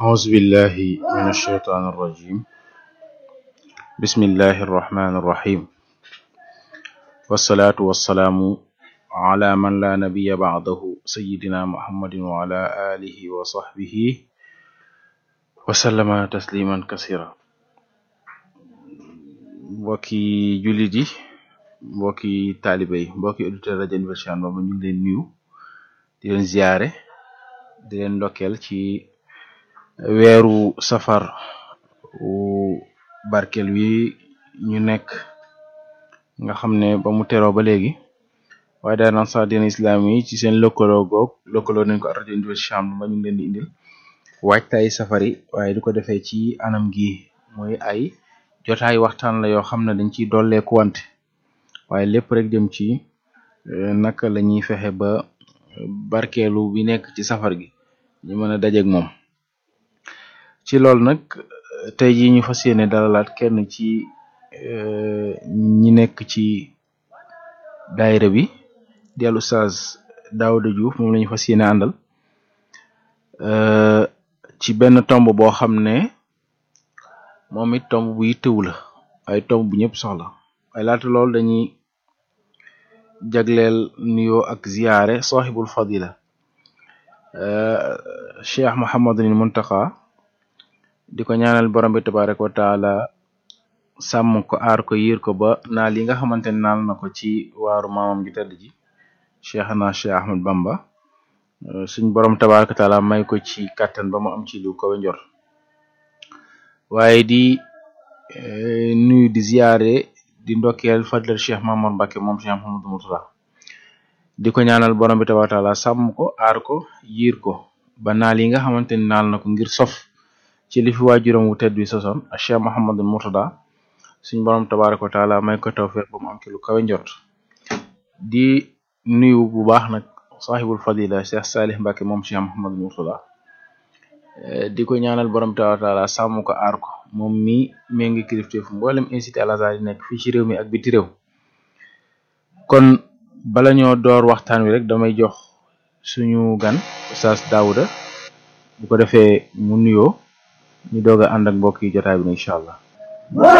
أعوذ بالله من الشيطان الرجيم بسم الله الرحمن الرحيم والصلاة والسلام على من لا نبي بعده سيدنا محمد وعلى آله وصحبه وسلم تسليما كثيرا mbokki jullit yi mbokki taalibe yi mbokki auditeur rajo Université Cheikh Ahmadou Bamba ñu ngi leen nuyu di leen ziyaare di leen ndokkeel ci weeru safar wu barkel wi ñu nekk nga xam ne ba mu teroo ba léegi waaye daal ansar dina islam yi ci seen lëkkaloo goog lëkkaloo nañ ko ak rajo Université Cheikh Ahmadou Bamba ñu ngi leen di indil waajtaay safari waaye di ko defee ci anam gi mooy ay jotaay waxtaan la yoo xam ne dañ ciy dolleeku wante waaye lépp rek jëm ci naka la ñuy fexe ba barkeelu bi nekk ci safar gi ñu mën a dajeeg moom ci loolu nag tey jii ñu fas yéene dalalaat kenn ci ñi nekk ci daayira bi di al Oustaz Daouda Diouf moom la ñu fas yéene àndal ci benn tomb boo xam ne moom it tomb bu yittewu la ay tomb bu ñëpp soxla waaye laata loolu dañuy jagleel nuyoo ak ziyaare saaxibul fadila cheikh Mouhamadul Muntaqa di ko ñaanal borom bi tabaraka wa taala sàmm ko aar ko yiir ko ba naal yi nga xamante ne naal na ko ci waaru maamam gi tedd ji cheikh na cheikh Ahmad Bamba suñ borom tabaraka wa taala may ko ci kàttan ba mu am ci lu ko njor waaye di nuyu di ziyaare di ndokkeel fadlal cheikh Mamour Mbacke moom cheikh Mouhamadou Mourtada di ko ñaanal borom bi tabaaraka taala sàmm ko aar ko yiir ko ba naal yi nga xamante ni naal na ko ngir sof ci li fi waajuram wu tedd bi sosoon ak cheikh Mouhamadou Mourtada suñ borom tabaaraka taala may ko tawfeex ba mu am ci lu kawe njort di nuyu bu baax nag sahibul fadila cheikh Salih Mbacke moom cheikh Mouhamadou Mourtada di ko ñaanal borom tabaaraka taala sàmm ko aar ko moom mi mee ngi kilifteef mboolem incité al azhar yi nekk fii ci réew mi ak biti réew kon bala ñoo door waxtaan wi rek damay jox suñu gan Oustaz Daouda bu ko defee mu nuyoo ñu doog a ànd ak mbokk yi jotaay bi incha allah